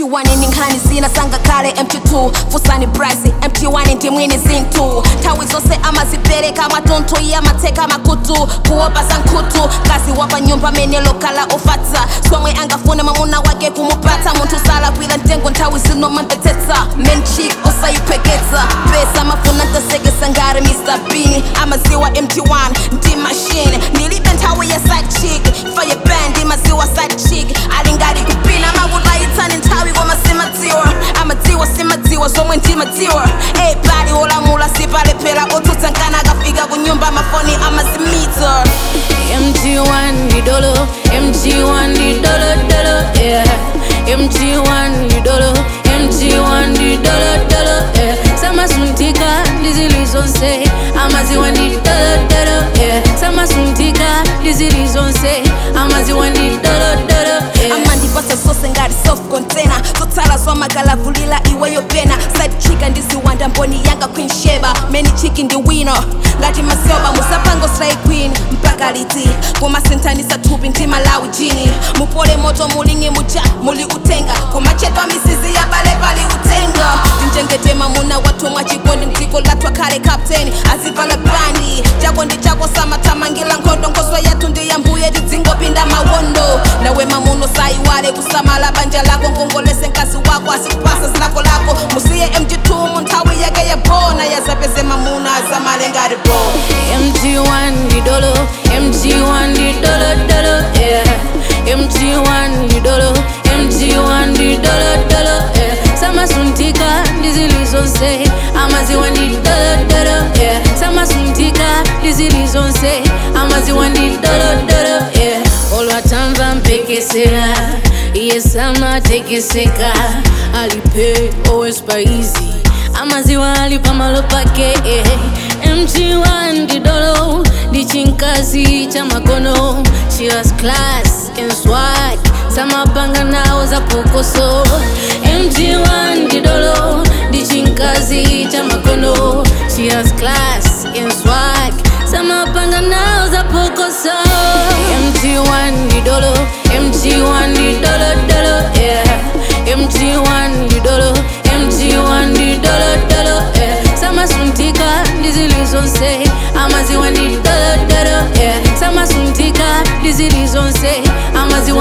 mt1 ndi nkhani zina sangakale mt2 fusani price mt1 ndi mwini zinthu nthawi zonse amazipereka mwatuntu iye amatseka makutu kuopa za nkhutu kazi wapa nyumba mene lokhala ofatsa somwe angafune mwamuna wake kumupatsa munthu salakwira mtengo nthawi zino mampetsetsa menchik osayiphweketsa pesa mafuna ntasekesa ngati mr bean amaziwa mt1 ndi machine ndilibe nthawi ya side chick faye band maziwa side chick ali ngati kupina makutayitsani nthawi koma simadziwa amadziwa simadziwa zomwe ndimadziwa ebali olamula sipalephera otsutsa nkana akafika ku nyumba mafoni amazimita MG1 ndi dolo MG1 ndi dolo dolo yeah MG1 ndi dolo MG1 ndi dolo dolo yeah samasuntika ndizili zonse amaziwa ndi dolo dolo yeah samasuntika ndizili zonse amaziwa ndi dolo dolo yeah amandipasa zose ngati soft container zotsala zwamakalavulila iweyo pena side chika ndiziwanda mboni yanga queen sheba many chiki ndi wino ngati masoba musapango slay queen mpaka liti kumasinthanisa thupi ndi malawi jini mupole moto mulingi muja muli utenga kumachetwa misizi ya bale pali utenga tinjengete mamuna wathu mwachikondi mdziko lathu akhale captain azivala bandi chako ndi chako samathamangila nkhondo nkhoso yathu ndi yambuye tidzingopinda mawondo nawe mamuno sayiwale kusamala banja lako ngongolese mkazi wako asipasa zilako lako musiye mg2 mu nthawi yake yabona yazapeze mamuna azamale ngati bo MG1 ndi dolo MG1 ndi dolo dolo yeah MG1 ndi dolo MG1 ndi dolo dolo yeah samasuntika ndizili zonse amaziwa ndi dolo dolo yeah samasuntika ndizili zonse amaziwa ndi dolo dolo yeah olwatamva mpekesera iye samatekeseka alipe always easy amaziwa ali pamalo pake eh. mg1 ndi dolo ndi chinkazi cha makono she has class and swag samapanga nawo za pokoso mg1 ndi dolo ndi chinkazi cha makono she has class and swag samapanga nawo za pokoso mg1 ndi dolo mg1 ndi dolo dolo yeah mg1 ndi dolo mg1 ndi dolo dolo yeah samasuntika ndizili zonse amaziwa ndi dolo dolo yeah samasuntika ndizili zonse amaziwa